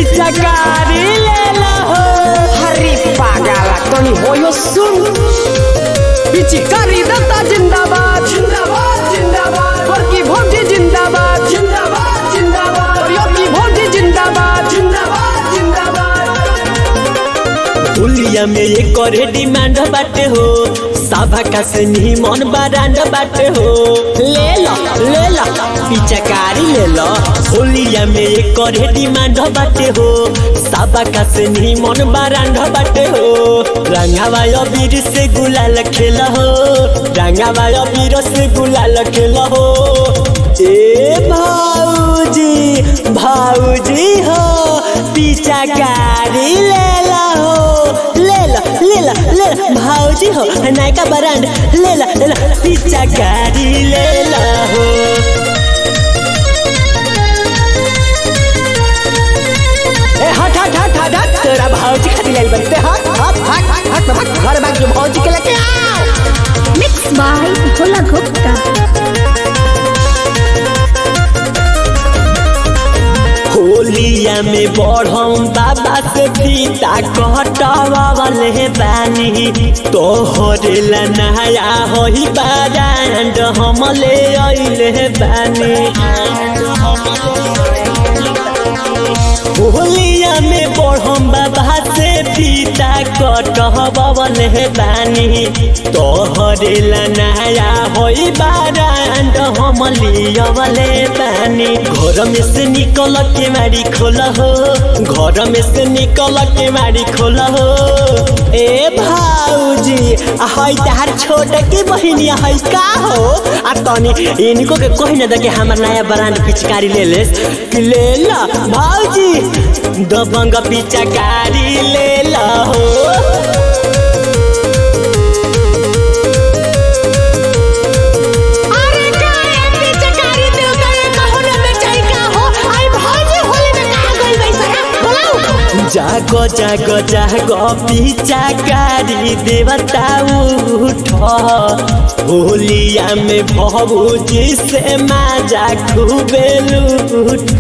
पिचकारी ले लहो हरी पागला तनी होयो सुन पिचकारी दत्ता जिंदाबाद जिंदाबाद जिंदाबाद वर्की भोटी जिंदाबाद जिंदाबाद जिंदाबाद योगी भोटी जिंदाबाद जिंदाबाद जिंदाबाद हुलिया में ये करे डिमांड बाटे हो साभा का से मन बरांड बाटे हो ले लो ले लो पिचकारी ले लो होलिया में ये करे डिमांड बाटे हो साभा का से मन बरांड बाटे हो रंगावा अबीर से गुलाल खेल हो रंगावा अबीर से गुलाल खेल हो ए भाऊजी भाऊजी हो पिचकारी ले लो ले लो ले लो ले लो भाऊजी हो नायका ब्रांड ले लो ले लो पिचकारी ले लो ए हट हट हट हट हट तेरा भाऊजी खातिर आई बनते हट हट हट हट हट हट घर भाग के भाऊजी के लेके आओ मिक्स बाय भोला गुप्ता होलिया में बढ़म बाबा से फीता कटवावले बानी तोहरे ला नया होई बारांड हम ले अइले बानी होलिया में बढ़म बाबा से फीता कटवावले बानी तोहरे ला नया होई बारांड हम लियवले बानी घर में से निकल के मारी खोल हो घर में से निकल के मारी खोल हो ए भाऊजी हई तार छोट के बहिनी हई का हो आ तनी इनको के कही ना दे कि हमार नया ब्रांड पिचकारी ले ले कि ले ला भाऊजी दबंग पिचकारी ले ला हो अरे काहे पिचकारी देव करे कहो ना बेचाई का हो आई भौजी होली में कहां गइल बैसा बोलाऊ जागो जागो जागो पिचाकारी देवता उठ होलिया में भभूजी से माजा खूबे लूट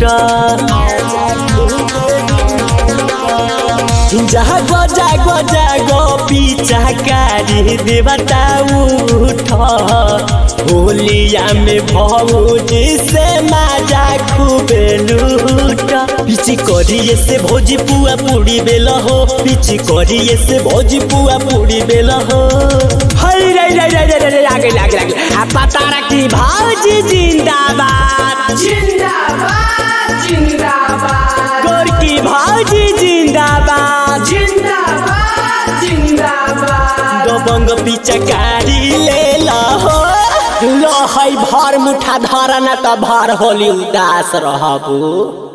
जागो जागो जागो पिचाकारी देवता उठ होलिया में भौजी से माजा खूबे लूट पिची करिए से भौजी पुआ पूरी बेल हो पिची करिए से भौजी पुआ पूरी बेल हो हई रे रे रे रे रे आगे आगे आगे आ पता रखी भाऊजी जिंदाबाद जिंदाबाद जिंदाबाद गोरकी भाऊजी जिंदाबाद जिंदाबाद जिंदाबाद दबंग पिचकारी ले लहो लो हई भर मुठा धरना त भर होली उदास रहबू